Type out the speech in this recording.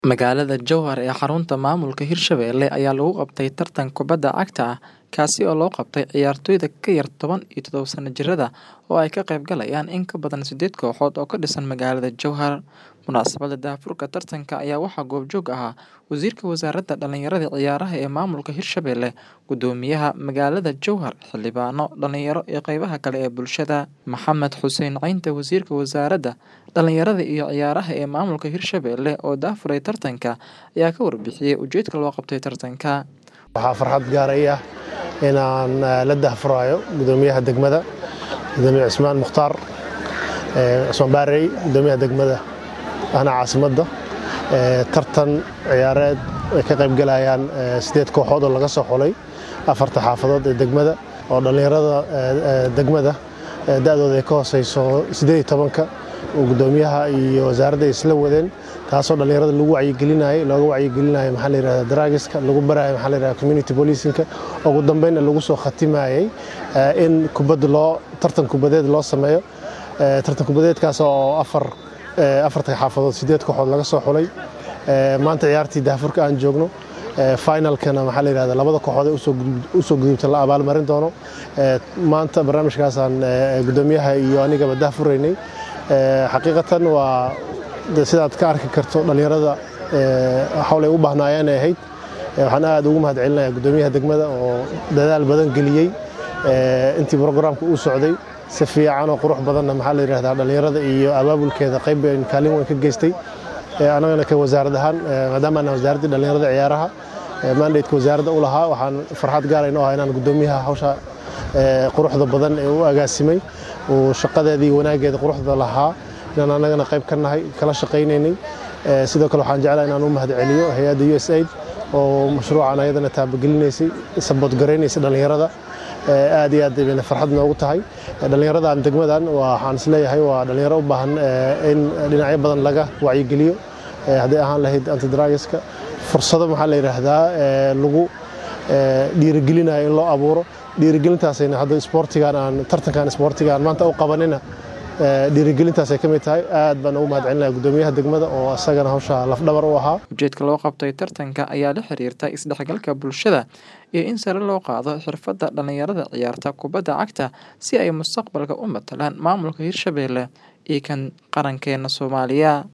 Magaalada Jowhar ee xarunta maamulka Hirshabelle ayaa lagu qabtay tartan kubadda cagta ah kaasi oo loo qabtay ciyaartoyda ka yar toban iyo todoba sano jirada oo ay ka qayb galayaan in ka badan sideed kooxood oo ka dhisan magaalada Jowhar. Munaasabadda daahfurka tartanka ayaa waxaa goobjoog ahaa Wasiirka Wasaaradda Dhallinyarada iyo Ciyaaraha ee Maamulka Hirshabelle, Guddoomiyaha Magaalada Jowhar, xildhibaano, dhalinyaro iyo qaybaha kale ee bulshada. Maxamed Xuseen Caynte Wasiirka Wasaaradda Dhallinyarada iyo Ciyaaraha ee Maamulka Hirshabelle oo daahfuray tartanka ayaa ka warbixiyay ujeedka loo qabtay tartanka. Waxaa farxad gaar ii ah inaan la daahfurayo Guddoomiyaha degmada, Gudoomiye Cismaan Mukhtaar Cismaan Baarey, Guddoomiyaha degmada ahna caasimadda tartan ciyaareed ay ka qayb galayaan sideed kooxood oo laga soo xulay afarta xaafadood ee degmada oo dhallinyarada degmada da'dooda ay ka hooseyso sideed iyo tobanka oo guddoomiyaha iyo wasaaradda ay isla wadeen taasoo dhallinyarada lagu wacyigelinayay looga wacyigelinayo maxaa la yidhahdaa daraagiska lagu barayo maxaa la yidhahdaa community policingka ugu dambeynna lagu soo khatimayay in kubadda loo tartan kubadeed loo sameeyo tartan kubadeedkaas oo afar afarta xaafadood sideed kooxood laga soo xulay maanta ciyaartii daahfurka aan joogno finalkana maxaa la yidhahdaa labada kooxood ee usoo gudubta la abaalmarin doono maanta barnaamijkaasaan guddoomiyaha iyo anigaba daahfuraynay xaqiiqatan waa sidaad ka arki karto dhallinyarada hawl ay u baahnaayeen ay ahayd waxaan aad ugu mahad celinayaa guddoomiyaha degmada oo dadaal badan geliyey intii brograamka uu socday si fiican oo qurux badanna maxaa la yidhahdaa dhallinyarada iyo abaabulkeeda qayb kaalin weyn ka geystay annagana ka wasaarad ahaan maadaama aan wasaaraddii dhallinyarada ciyaaraha mandateska wasaaradda u lahaa waxaan farxad gaar inoo ah inaan guddoomiyaha hawsha quruxda badan ee u agaasimay uu shaqadeedii wanaaggeeda quruxda lahaa inaan annagana qayb ka nahay kala shaqaynaynay sidoo kale waxaan jeclaa inaan u mahad celiyo hay-adda u s aid oo mashruucan ayadana taabagelineysay sabood garaynaysa dhallinyarada aad iyo aad bayna farxad noogu tahay dhallinyaradan degmadan waxaan isleeyahay waa dhallinyaro u baahan in dhinacyo badan laga wacyigeliyo hadday ahaan lahayd antidragiska fursado maxaa la yidhaahdaa lagu dhiirigelinayo in loo abuuro dhiirigelintaasayna hadda isboortigan aan tartankan isboortigaan maanta u qabanina dhiirigelintaasay ka mid tahay aad baan ugu mahad celinaya guddoomiyaha degmada oo isagana hawsha lafdhabar u ahaa ujeedka loo qabtay tartanka ayaa la xiriirta isdhexgalka bulshada iyo in sare loo qaado xirfadda dhallinyarada ciyaarta kubadda cagta si ay mustaqbalka u matalaan maamulka hirshabelle iyo kan qarankeena soomaaliya